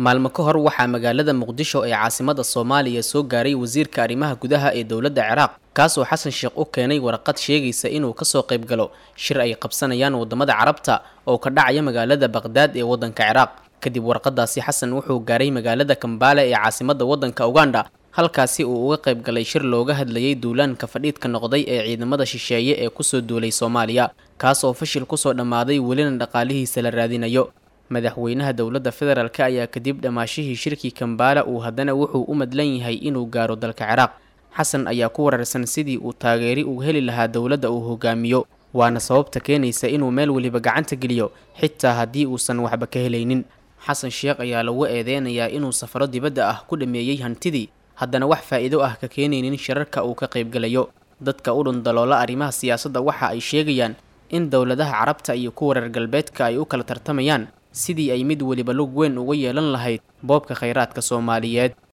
maalmo ka hor waxaa magaalada muqdisho ee caasimada soomaaliya soo gaaray wasiirka arrimaha gudaha ee dowladda ciraaq kaasoo xasan sheekh u keenay warqad sheegaysa inuu kasoo qayb galo shir ay qabsanayaan wadamada carabta oo ka dhacaya magaalada baqhdaad ee waddanka ciraaq kadib warqadaasi xasan wuxuu gaaray magaalada kambaale ee caasimada waddanka uganda halkaasi uu uga qayb galay shir looga hadlayay duulaanka fadhiidka noqday ee ciidamada shisheeye ee kusoo duulay soomaaliya kaas oo fashil kusoo dhammaaday welina dhaqaalihiisa la raadinayo madaxweynaha dowladda federaalk ayaa kadib dhammaashihii shirkii kambaala uu haddana wuxuu u madlan yahay inuu gaaro dalka ciraaq xasan ayaa ku wararsan sidii uu taageeri u heli lahaa dowladda uu hogaamiyo waana sababta keenaysa inuu meel weliba gacanta geliyo xitaa haddii uusan waxba ka helaynin xasan sheekh ayaa lagu eedeynayaa inuu safaro dibadda ah ku dhameeyey hantidii haddana wax faa'iido ah ka keenaynin shirarka uu ka qaybgalayo dadka u dhundaloola arrimaha siyaasadda waxa ay sheegayaan in dowladaha carabta iyo kuwa reer galbeedka ay u kala tartamayaan sidii ay mid weliba lug weyn uga yeelan lahayd boobka khayraadka soomaaliyeed